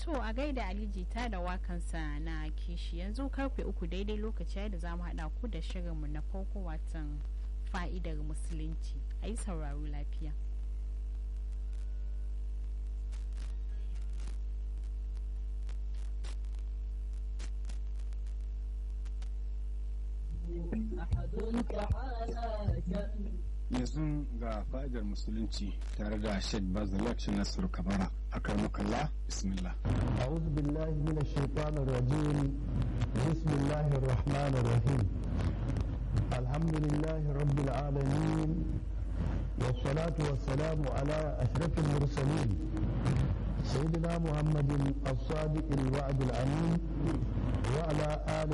To a gaida Alijita da wakansa na kishi yanzu karfe uku daidai lokaci da za mu haɗa ku da shirinmu na farko watan fa'idar musulunci a yi sauraro lafiya. yanzu ga fa'idar musulunci tare da Sheikh Bazalak Nasiru Kabara akar mukalla bismillah أعوذ بالله من الشيطان الرجيم بسم الله الرحمن الرحيم الحمد لله رب العالمين والصلاة والسلام على أشرف المرسلين سيدنا محمد الصادق الوعد الأمين وعلى آله